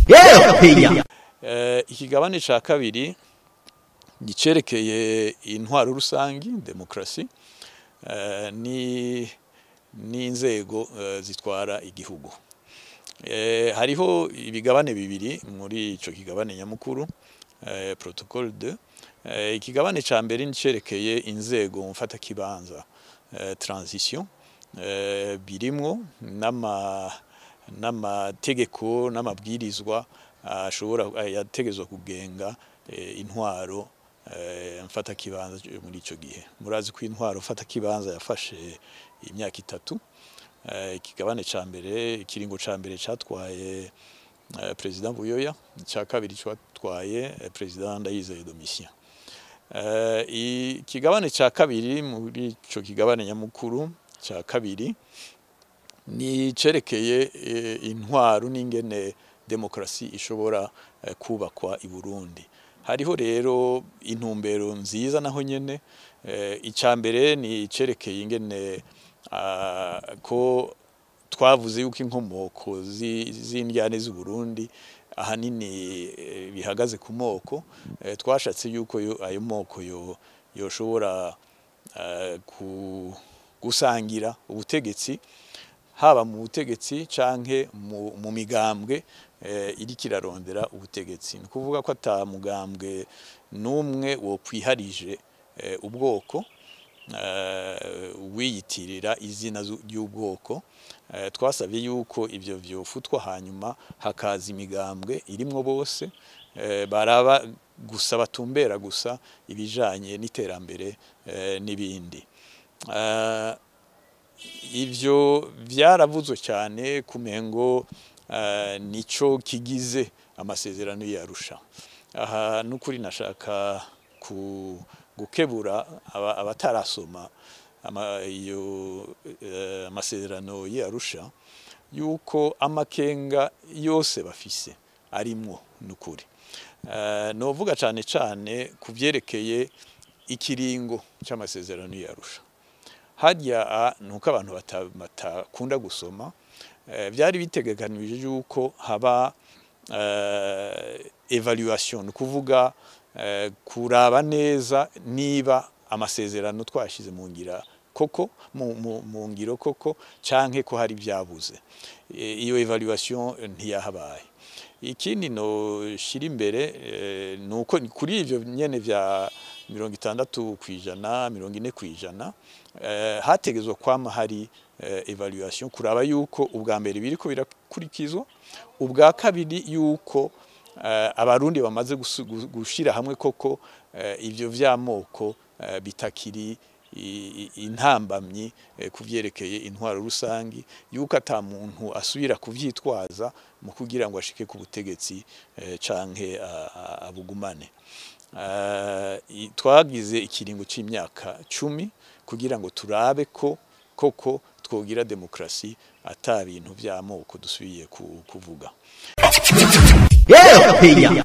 eropeya Eh, ikigabane ca kabiri gicerekeye intwaro rusangi demokrasi eh, ni n'inzego eh, zitwara igihugu eh, hariho ibigabane bibiri muri ico kigabane nyamukuru eh, protocole 2 eh, ikigabane ca mbere nicerekeye inzego mfata kibanza eh, transition eh, birimwo n'ama n'amategeko n'amabwirizwa ashobora yategezwa kugenga eh, intwaro eh, mfata kibanza muri ico gihe murazi ko intwaro mfata kibanza yafashe imyaka itatu eh, ikigabane ca mbere ikiringo ca mbere catwaye eh, president Buyoya ca kabiri catwaye eh, president Ndayizeye Domitien eh, ikigabane ca kabiri muri ico kigabane nyamukuru ca kabiri ni cerekeye eh, intwaro n'ingene demokrasi ishobora eh, kubakwa i Burundi hariho rero intumbero nziza naho nyene eh, icya mbere ni cerekeye ingene ah, ko twavuze yuko inkomoko zi- z'indyane z'u Burundi ahanini eh, bihagaze ku moko eh, twashatse yuko yo- ayo moko yo yoshobora eh, ku- gusangira ubutegetsi haba mu butegetsi canke mu, mu migambwe eh, iriko irarondera ubutegetsi ni ukuvuga ko ata mugambwe n'umwe wokwiharije eh, ubwoko eh, wiyitirira izina zu- ry'ubwoko eh, twasabye yuko ivyo vyofutwa hanyuma hakaza imigambwe irimwo bose eh, baraba gusa batumbera gusa ibijanye n'iterambere eh, n'ibindi Eh, ivyo vyaravuzwe cyane kumengo uh, nico kigize amasezerano yarusha aha nukuri nashaka ku gukebura aba- abatarasoma ama, iyo eh, amasezerano yarusha yuko amakenga yose bafise arimwo nukuri uh, novuga cane cane kuvyerekeye ikiringo c'amasezerano yarusha harya nuko abantu bata- batakunda gusoma eh, byari bitegekanije yuko haba eh, evaluation ni ukuvuga eh, kuraba neza niba amasezerano twashize mu ngira koko mu, mu, mu ngiro koko canke ko hari byabuze Eh, iyo evaluation ntiyahabaye ikindi no shira imbere eh, nuko ni kuri ivyo nyene vya mirongo itandatu kwijana mirongo ine kwijana eh, hategezwa kwama hari eh, evaluation kuraba yuko ubwa mbere biriko birakurikizwa ubwa kabiri yuko eh, abarundi bamaze gusu- gu- gushira hamwe koko eh, ivyo vy'amoko eh, bitakiri i- i- intambamyi eh, kuvyerekeye intwaro rusangi yuko ata muntu asubira kuvyitwaza mu kugira ngo ashike ku butegetsi eh, canke a- a- abugumane Eh, i- twagize ikiringo c'imyaka cumi kugira ngo turabe ko koko twogira demokrasi ata bintu vy'amoko dusubiye ku- kuvuga eropeya